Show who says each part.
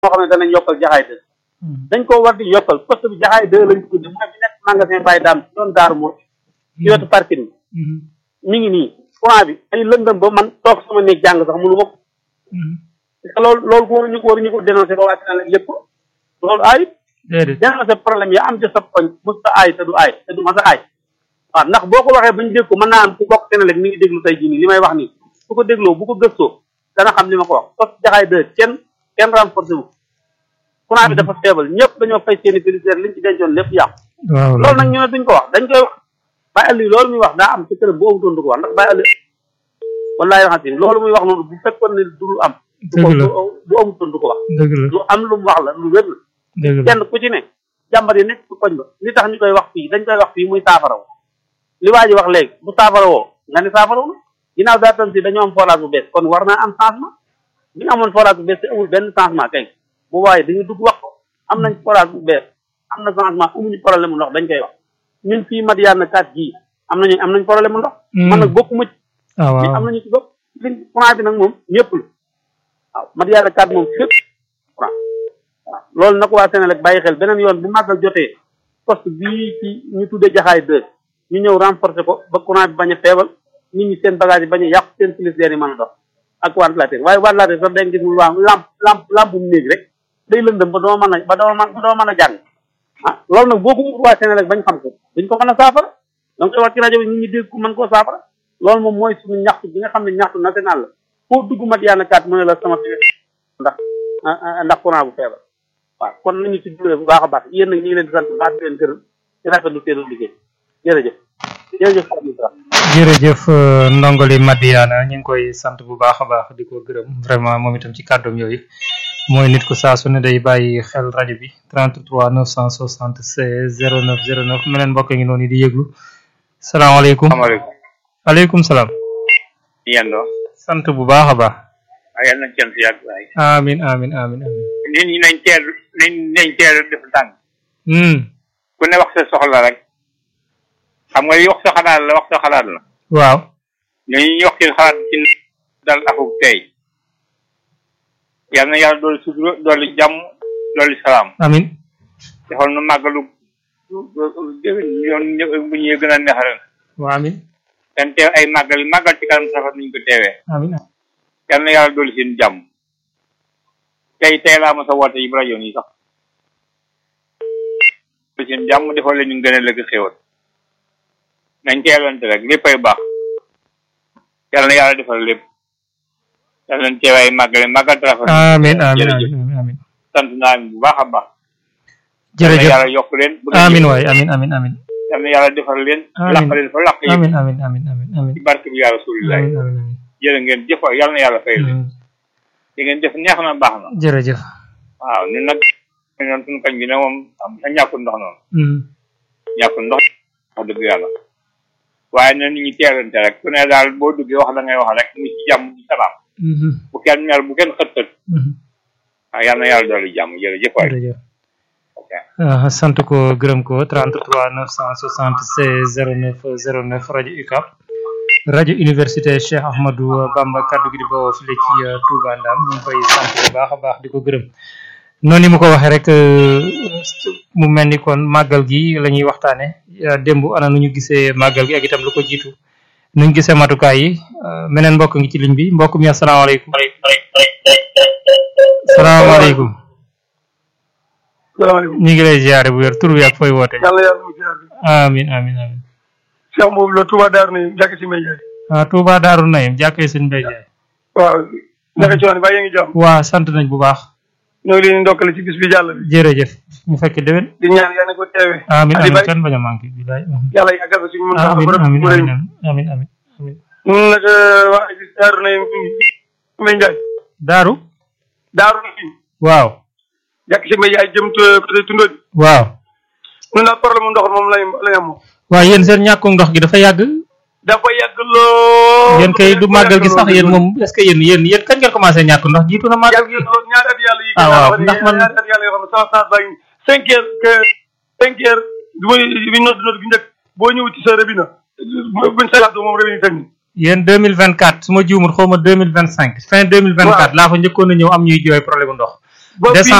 Speaker 1: moo xam ne danañ yokkal jaxaay deux dañ ko war di yokkal poste bi jaxaay deux lañ tudde mooy bi nekk magasin Baye Dame ci doon daaru moo ci wetu parking bi mi ngi nii courant bi ay lëndëm ba man toog sama néeg jàng sax mënu ma ko parce que loolu loolu ko waruñu ko waruñu ko dénoncé ba wàcc na la lépp loolu ayib
Speaker 2: déedéet
Speaker 1: dénoncé problème ya am ci sa koñ mos ta aay te du aay te du mas a aay waaw ndax boo ko waxee bañ dégg ko mën naa am ku bokk Senelec mi ngi déglu tey jii nii li may wax nii su ko dégloo bu ko gëstoo dana xam li ma ko wax parce que jaxaay deux kenn kenn renforcé wu courant bi dafa feebal ñëpp dañoo fay seeni félicitaire liñ ci dencoon lépp yàqu
Speaker 2: waaw
Speaker 1: loolu nag ñu ne duñ ko wax dañ koy wax Baye Aliou loolu muy wax daa am ci këram bu amutoon du ko wax ndax Baye Aliou wallaay raxatim loolu muy wax noonu bu fekkoon ne du lu am du ko
Speaker 2: Dëgg la.
Speaker 1: du- bu amutoon du ko wax
Speaker 2: dëgg la
Speaker 1: lu am lu mu wax la lu wér la
Speaker 2: dëgg la
Speaker 1: kenn ku ci ne jàmbar yi nekk ci koñ ba li tax ñu koy wax fii dañ koy wax fii muy saafaraw li waa ji wax léegi bu saafarawoo nga ne saafaraw na ginnaaw daa tam si dañoo am forage bu bees kon war naa am changement bi ñu amoon forage bu bees te amul benn changement kay bu waaye dañu dugg wax ko am nañ forage bu bees am na changement amuñu problème mu ndox dañ koy wax ñun fii Madiyana kat gii am nañu am nañ problème mu ndox man nag bokkuma ci
Speaker 2: ah
Speaker 1: mais
Speaker 2: waaw
Speaker 1: am nañu ci bopp li courant bi nag moom ñëpp la waaw Madiyana kat moom fépp courant waaw loolu na ko waa Senelec bàyyi xel beneen yoon bu màggal jotee poste bii ci ñu tuddee jaxaay deux ñu ñëw renforcer ko ba courant bi bañ a feebal nit ñi seen bagage yi bañ a yàqu seen frigidaire yi mën a dox ak ventilateur waaye ventilateur sax dañ gis mu waa lamp lamp lamp mu néeg rek day lëndëm ba doo mën a ba doo mën ba doo mën a jàng ah loolu nag boo ko wut waa Senelec bañ xam ko duñ ko mën a saafara donc koy wax ci rajo bi nit ñi dégg ko mën koo saafara loolu moom mooy suñu ñaxtu bi nga xam ne ñaxtu national la foo dugg Madiyana kat mu ne la sama fi ndax ah, ah, ndax courant bu feebar waaw kon nañu ci jure bu baax a baax yéen nag ñu ngi leen di sant bu baax di leen gërëm di rafetlu seen liggéey jërëjëf jërëjëf Fatou Ndiaye.
Speaker 2: jërëjëf euh, ndongoli Madiana ñu ngi koy sant bu baax a baax di ko gërëm vraiment moom itam ci kàddoom yooyu mooy nit ku saa su ne day bàyyi xel rajo bi 33 976 09 09 meneen mbokk ngi noonu di yëglu salaamaaleykum
Speaker 3: salaamaaleykum
Speaker 2: aleykum salaam
Speaker 3: yendoo
Speaker 2: sant bu baax a baax
Speaker 3: waaye yal nañ cant yàgg waaye
Speaker 2: amin amin amin amin
Speaker 3: nit ñi nañ teel nañ nañ teel def tànk
Speaker 2: hmm
Speaker 3: ku ne wax sa soxla rek xam nga li wax sa xalaat la wax sa xalaat la
Speaker 2: waaw
Speaker 3: ñooñu ñu wax seen xalaat ci dal akuk tey yal na yàlla doolu sutura doolu jàmm doolu salaam
Speaker 2: amin
Speaker 3: defal nu màggalu yoon bu ñuy gën a neex ren
Speaker 2: waaw amin
Speaker 3: ten teew ay màggal yi màggal ci kanam safar nuñ ko teewee
Speaker 2: amin
Speaker 3: yal na yàlla doolu seen jàmm tey tey laa ma sa woote yi rajo yi sax doolu seen jàmm defal leen ñu gën a lëkk xéwal nañ teelante rek léppay baax yal na yàlla defal lépp yal nañ teew ay màggal màggal ci rafet
Speaker 2: amin amin
Speaker 3: jërëjëf
Speaker 2: amin amin
Speaker 3: sant naa leen bu baax a baax yal na
Speaker 2: jërëjëf
Speaker 3: yàlla yokk leen bu ngeen
Speaker 2: amin
Speaker 3: yëg.
Speaker 2: waay amin amin amin
Speaker 3: yal na yàlla defal leen
Speaker 2: Amiin.
Speaker 3: laq leen fa laq yi
Speaker 2: amin amin amin amin amin
Speaker 3: ci barke bi yaa rasulilah
Speaker 2: amin amin amin
Speaker 3: jërë ngeen jëf waay yal na yàlla fay leen
Speaker 2: Hmm.
Speaker 3: li ngeen def neex na baax na
Speaker 2: jërëjëf
Speaker 3: waaw ñun nag ñoom suñu kañ bi ne moom am na ñàkkul ndox noonu
Speaker 2: Hmm.
Speaker 3: ñàkkul ndox wax dëgg yàlla waaye na nit ñi teelante rek ku ne daal boo duggee wax la ngay wax rek mu ci jàmm ci salaam
Speaker 2: Mhm.
Speaker 3: bu kenn mer bu kenn xët xët
Speaker 2: Mhm.
Speaker 3: waaw yal na yàlla dolli jàmm jërëjëf waay
Speaker 2: jërëjëf
Speaker 3: ok
Speaker 2: ah sant ko gërëm ko 33 976 09 09 rajo UCAB rajo université Cheikh Ahmadou Bamba kaddu gi di bawoo fii ci uh, Touba Ndam ñu ngi koy sant bu baax a baax di ko gërëm noonu mu ko waxee rek euh, mu mel ni kon màggal gi la ñuy waxtaane uh, démb ana nu ñu gisee màggal gi ak itam lu ko jiitu nu ñu gisee matukaay yi uh, meneen mbokk ngi ci ligne bi mbokk mi asalaamaaleykum salaamaaleykum
Speaker 4: salaamaaleykum
Speaker 2: ñu ngi lay ziare bu wér tur bi ak fooy woote
Speaker 4: yàlla yàlla mu ziar bi
Speaker 2: amin amin amin
Speaker 4: Cheikh boobu la Touba Darou Naim jàkk si Mbaye Ndiaye
Speaker 2: ah Touba Daaru Nayim jàkkee sëñ Mbay Jaay
Speaker 4: waaw naka ci woon bàyyi ngi jàmm
Speaker 2: waa sant nañ bu baax
Speaker 4: ñoo ngi leen di ndokkale ci bis bi jàll bi
Speaker 2: jërëjëf ñu fekk déwén
Speaker 4: di ñaan yàlla na ko teewe
Speaker 2: amin
Speaker 4: Aliou
Speaker 2: amin
Speaker 4: Baye
Speaker 2: kan bañ a manqué bilaay
Speaker 4: yàlla yàggal ko suñu mën tax
Speaker 2: amin
Speaker 4: borom
Speaker 2: amin
Speaker 4: bu rëy
Speaker 2: amin amin amin amin
Speaker 4: ñun nag waa gis Darou Naim Mbaye Ndiaye
Speaker 2: Daaru
Speaker 4: Darou Naim
Speaker 2: waaw
Speaker 4: jàkk si Mbaye Ndiaye jëm côté Tundóo
Speaker 2: waaw
Speaker 4: ñun daal problème mu ndox moom lay lay am moom
Speaker 2: waaw yéen seen ñàkkum ndox gi dafa yàgg
Speaker 4: dafa yàgg lool
Speaker 2: yéen kay du màggal gi sax yéen moom est ce que yéen yéen yéen kañ ngeen commencé ñàkk ndox jiitu na màggal
Speaker 4: yàgg lool ñaari at yàlla yi
Speaker 2: Ah, waaw,
Speaker 4: gën a
Speaker 2: ndax man-
Speaker 4: ñaari at yàlla yoo xam ne sama chance baa ngi cinq heures que cinq heures du may bi nodd nodd gi njëkk boo ñëw ci sa rëbina buñ salaatu moom rëbina tamit
Speaker 2: yéen 2024 su ma juumul xaw ma 2025 fin 2024 laa fa njëkkoon a ñëw am ñuy jooy problème ndox
Speaker 4: ba fii
Speaker 2: décembre